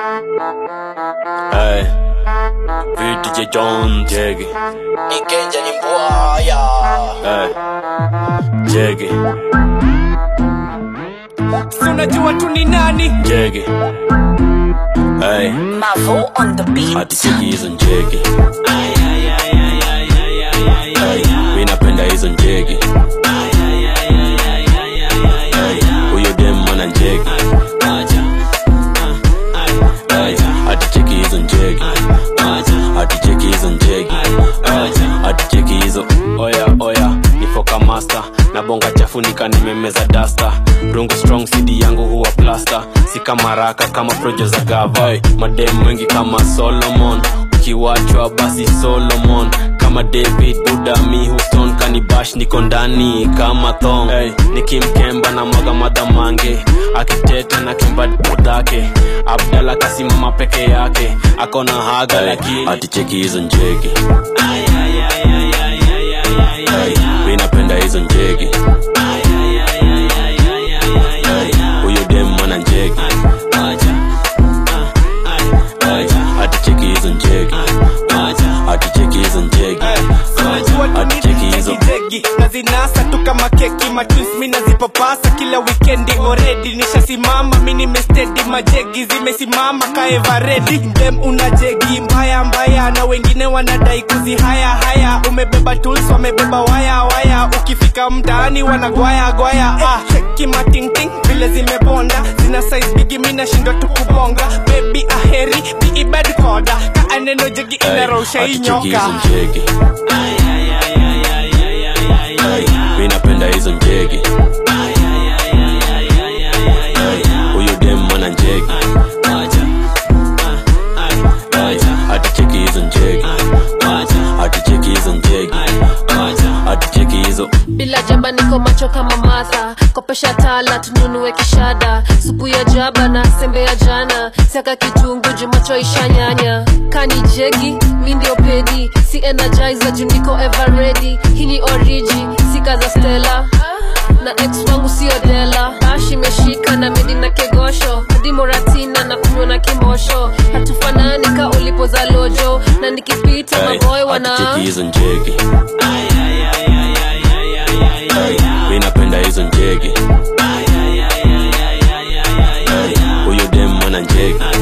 Hey, VDJ John Jeggy. Nikenja ni mbwaya Hey, Jeggy, Si unajua tu ni nani Jeggy. Hey, Mavo on the beat hati cheki hizo njegi. Hey, mi napenda hizo njegi. Hey, huyo dem mwana njegi. Hey, hati cheki hizo njegi. Hati cheki hizo njegi. Hey, hati cheki hizo oya oya nifoka master na bonga chafunika nimemeza dasta rungu strong cd yangu huwa plasta si kama raka kama projo za gava hey, madem wengi kama solomon ukiwachwa basi solomon kama david buda mi houston kanibash niko ndani kama thong hey, nikimkemba na mwaga madhamange akiteta na kimba dhake abdala kasimama peke yake akona haga hey, lakini aticheki hizo njegi Hey, mi napenda hizo njegi Hey, huyo dem mwana njegi Hey, aticheki hizo njegi aticheki hizo njegi Unajua tu ni aticheki hizo jegi na zinasa tu kama keki matwins mi nazipapasa kila wikendi already nishasimama mi nimestedi majegi zimesimama kaevaredi dem una jegi mbaya mbaya na wengine wanadai kuzihaya haya umebeba tools wamebeba waya waya ukifika mtaani wanagwaya gwaya ah, cheki matingting vile zimebonda zina size bigi mi nashindwa tu kubonga baby aheri biibed koda kaa neno jegi inarosha hii aticheki hizo nyoka njegi Hey, mi napenda hizo njegi Hey, huyo dem mwana njegi Hey, aticheki hizo njegi aticheki hizo njegi aticheki hizo bila jaba niko macho kama matha kopesha tala tununue kishada supu ya jaba na sembe ya jana siaka kitungu jumacho ishanyanya kani jegi mi ndio pedi si energizer juu niko ever ready hii ni oriji sika za stela na ex wangu sio dela ash imeshika na medi na kegosho hadi moratina na kunywa na kimosho hatufanani ka ulipo za lojo na nikipita Hey, maboy wana aticheki hizo njegi Hey, mi napenda hizo njegi Hey, huyo dem mwana njegi